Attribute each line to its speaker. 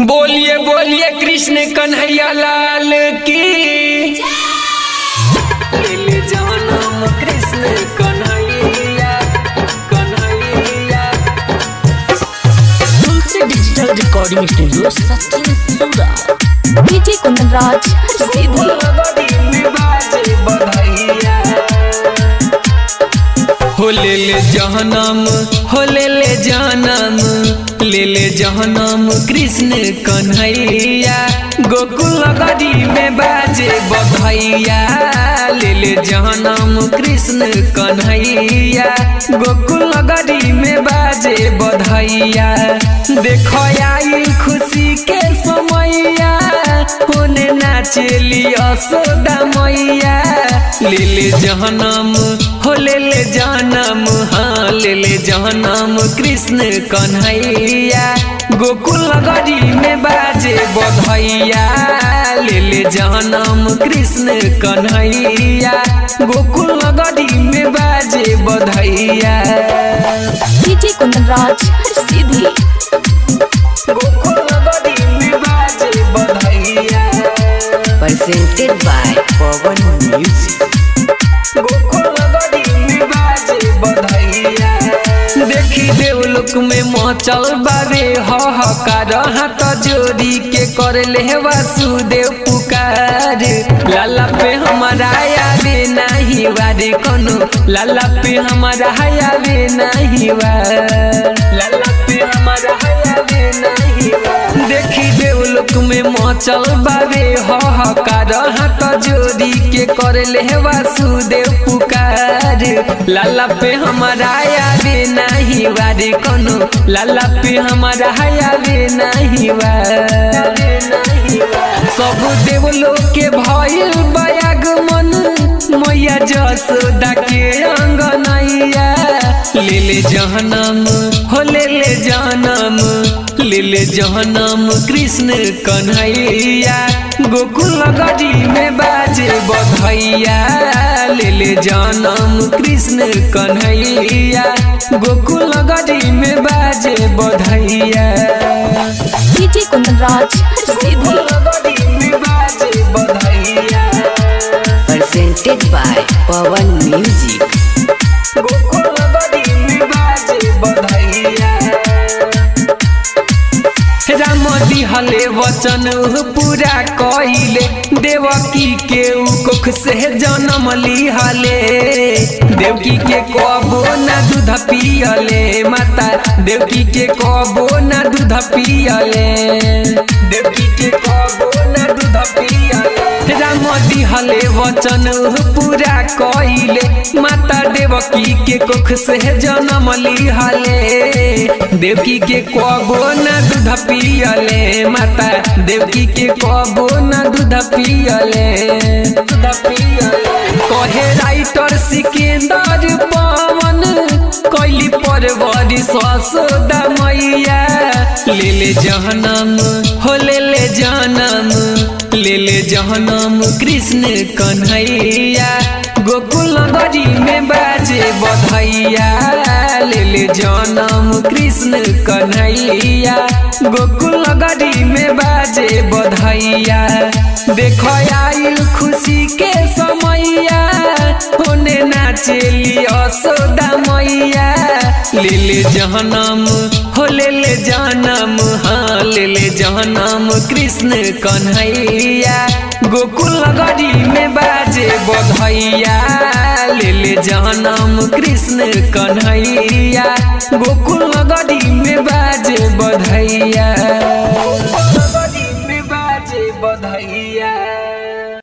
Speaker 1: बोलिए बोलिए कृष्ण कन्हैया लाल की ले जानम Krishna Kanhaiya Kanhaiya
Speaker 2: Tulsi digital recording studio Sachin Sura
Speaker 3: DJ कुंदन राज सीधी
Speaker 1: बड़ी में बाजे बधाइया हो ले ले जहनम हो ले ले जानम ले ले जहनम कृष्ण कन्हैया गोकुल गरी में बाजे बधैया ले ले जहनम कृष्ण कन्हैया गोकुल गरी में बाजे बधैया देखो आइल खुशी के समैया होने नाचेली असोदा मैया ले ले जहनम हो ले ले जानम हाँ ले ले जहनम कृष्ण कन्हैया गोकुल गरी में बाजे बधैया ले ले जहनम कृष्ण कन्हैया गोकुल गरी में बाजे बधैया
Speaker 3: डीजे कुंदन राज सीधी
Speaker 1: गोकुल गरी में बाजे बधैया
Speaker 2: presented by Pawan Music.
Speaker 1: देखी देवलोक में मचल बाबे हकार हाथ जोड़ी के कर ले वासुदेव पुकार लाला पे हमारा आवे नहीं वारे कोनो लाला पे हमारा आवे नहीं वार लाला पे हमारा आवे नहीं वार देखी देवलोक में मचल बाबे हकार हाथ जोड़ी के कर ले वासुदेव पुकार लाला पे हमारा आवे नहीं वारे कोनो लाला पे हमारा आवे नहीं वारे सब देवलोक के भइल बयागमन मैया जसोदा के अंगनैया ले ले जहनम हो ले ले जानम ले ले जहनम कृष्ण कन्हैया गोकुल गरी में बाजे बधैया ले ले जानम कृष्ण कन्हैया गोकुल गरी में बाजे बधैया
Speaker 3: डीजे कुंदन राज सीधी
Speaker 1: गोकुल गरी में बाजे बधैया
Speaker 2: Presented by Pawan Music.
Speaker 1: Gokul गरी में बाजे बधैया राम दिहले वचन पूरा कइले देवकी के उ कोख से जन्म लिहले देवकी के कबो ना दूध पियले माता देवकी के कबो ना दूध पियले देवकी के कबो ना दूध पियले राम दिहले वचन पूरा कइले माता देवकी के कोख से जन्म लिहले देवकी के कबो ना दूध पियले माता देवकी के कबो ना दूध पियले दूध पियले कहे राइटर सिकंदर पवन कैली परवरी ससोदा मैया ले ले जहनम हो ले ले जानम ले ले जहनम कृष्ण कन्हैया गोकुल गरी में बाजे बधैया ले ले जनम कृष्ण कन्हैया गोकुल गरी में बाजे बधैया देखो आइल खुशी के समैया होने नाचेली असोदा मैया ले ले जहनम हो ले ले जानम हाँ ले ले जहनम कृष्ण कन्हैया गोकुल गरी में बाजे बधैया ले ले जहनम कृष्ण कन्हैया गोकुल गरी में बाजे बधैया